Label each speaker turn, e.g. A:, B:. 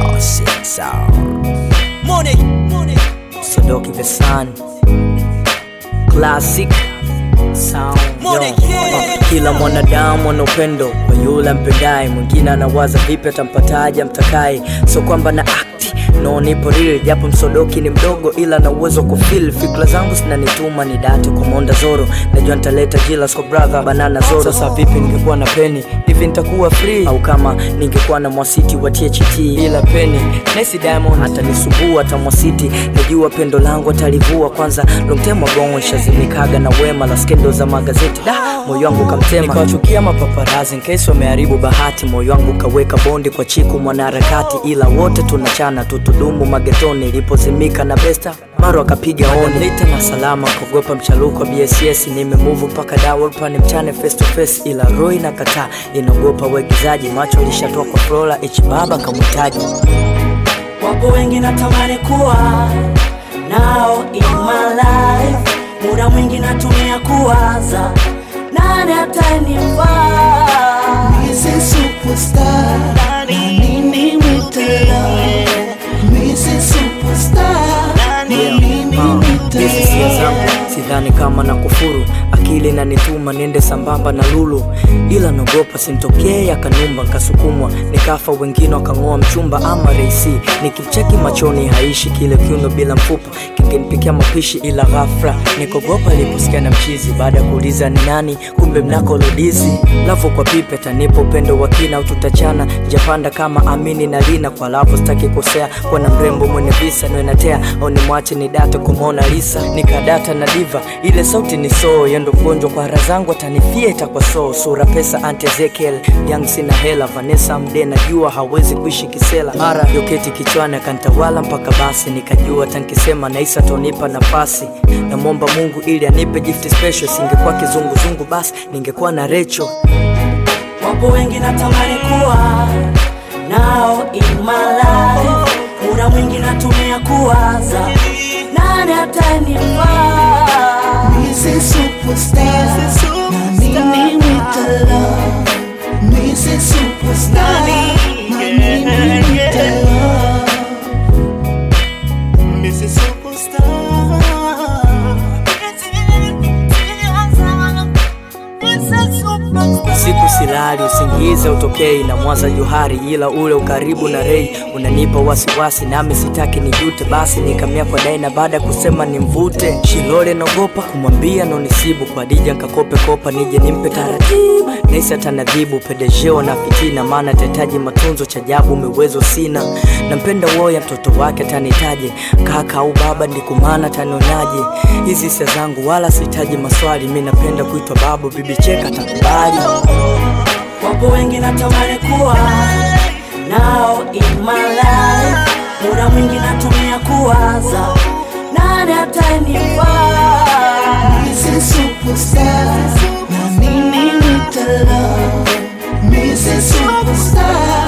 A: Oh, shit, sound.
B: Money, money.
A: Sodoki the Sun Classic Sound
B: Money,
A: yo.
B: yeah.
A: Uh, Kila mwanadamu ana upendo kwa yule ampendaye, mwingine anawaza vipi atampataje amtakaye, so kwamba na akti no nipo real, japo msodoki ni mdogo, ila na uwezo wa kufeel fikra zangu zinanituma ni date kwa monda zoro, najua nitaleta jilas kwa brother banana zoro. Sasa vipi ningekuwa na peni hivi nitakuwa free, au kama ningekuwa na mwasiti wa THT bila peni, Nesi Diamond atanisumbua hata mwasiti, najua pendo langu atalivua kwanza. Long time ago nishazimikaga na wema la skendo za magazeti da moyo wangu kamtema, nikawachukia mapaparazi in case wameharibu bahati. Moyo wangu kaweka bondi kwa chiku mwanaharakati, ila wote tunachana tutudumu magetoni. Ilipozimika na besta maro akapiga oni lita na salama, kuogopa mchaluko wa BSS. Nimemuvu mpaka dawolpani mchane face to face, ila roho inakataa, inaogopa uigizaji. Macho lishatoa kwa Flora H baba kamhitaji
B: Wapo wengi natamani kuwa nao in my life, muda mwingi natumia kuwaza nani atanifaa.
C: Missy Superstar, na nini mitela? Missy Superstar, na nini
A: Hizi hisia zangu
C: mitela?
A: sidhani kama na kufuru, akili nanituma niende sambamba na lulu, ila naogopa simtokee akanumba, nkasukumwa nikafa, wengine wakang'oa mchumba ama reisi. Nikimcheki machoni haishi kile kiuno bila mfupa, kingenipikia mapishi, ila ghafla nikogopa iliposikia na mchizi, baada ya kuuliza ni nani, kumbe mnako lodizi lavo kwa pipe tanipo upendo wa kina au tutachana japanda kama amini na lina kwa lapo sitaki kosea kwa na mrembo mwenye visa noenatea au ni mwache ni data kwa Mona Lisa nikadata na diva ile sauti ni so yendo mgonjwa kwa hara zangu atanifia itakuwa so sura pesa anti Ezekiel young sina hela Vanessa mde najua hawezi kuishi kisela mara yoketi kichwani akantawala mpaka basi nikajua tankisema naisa atonipa nafasi namwomba Mungu ili anipe gift special singekuwa kizunguzungu basi ningekuwa na Recho
B: Wapo wengi natamani kuwa nao in my life, muda mwingi natumia kuwaza nani atanifaa.
C: Missy Superstar, na nini mitela? Missy Superstar, na nini mitela? Missy Superstar.
A: Usiku silali, usingizi utokei na mwaza Johari, ila ule ukaribu na Rei unanipa wasiwasi, nami sitaki nijute, basi nikamia kwa Daina baada ya kusema nimvute. Shilole naogopa kumwambia nonisibu, kwa Dija nkakope kopa nije nimpe taratibu, naisi atanadhibu pedejeo na fitina, maana tahitaji matunzo, cha ajabu umewezo sina. Nampenda woya mtoto wake atanitaje, kaka au baba, ndikumana tanionaje? Hizi hisia zangu wala sihitaji maswali, mi napenda kuitwa babu, bibi cheka takubali.
B: Wapo wengi natamani kuwa nao in my life, muda mwingi natumia kuwaza nani atanifaa.
C: Missy Superstar, na nini mitela? Missy Superstar,